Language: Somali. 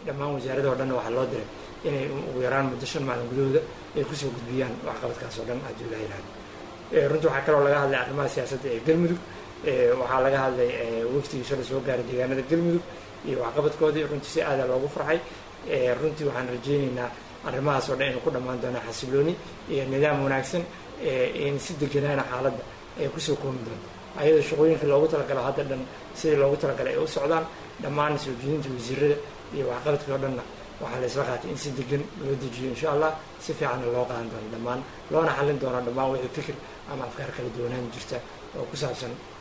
dhammaan wasaarada o dhanna waxaa loo diray inay ugu yaraan muddo shan maalin gudahooda ay kusoo gudbiyaan waxqabadkaas oo dhan haddii ilaha yihahdo runtii waxaa kaloo laga hadlay arrimaha siyaasadda ee galmudug waxaa laga hadlay waftigii shalay soo gaaray deegaanada galmudug iyo waxqabadkoodii runtii si aada loogu farxay runtii waxaan rajeyneynaa arrimahaas oo dhan inuu ku dhammaan doonaa xasilooni iyo nidaam wanaagsan in si deganaana xaaladda ay kusoo koomi doonto ayadoo shaqooyinkii loogu talagalo hadda dhan sidii loogu talagalay ay u socdaan dhammaan soo jeedinta wasiirada iyo waxqabadkii oo dhanna waxaa la isla qaatay in si degan loo dejiyo insha allah si fiicanna loo qaadan doono dhammaan loona xallin doono dhammaan wixii fikir ama afkaar kala duwanaan jirta oo ku saabsan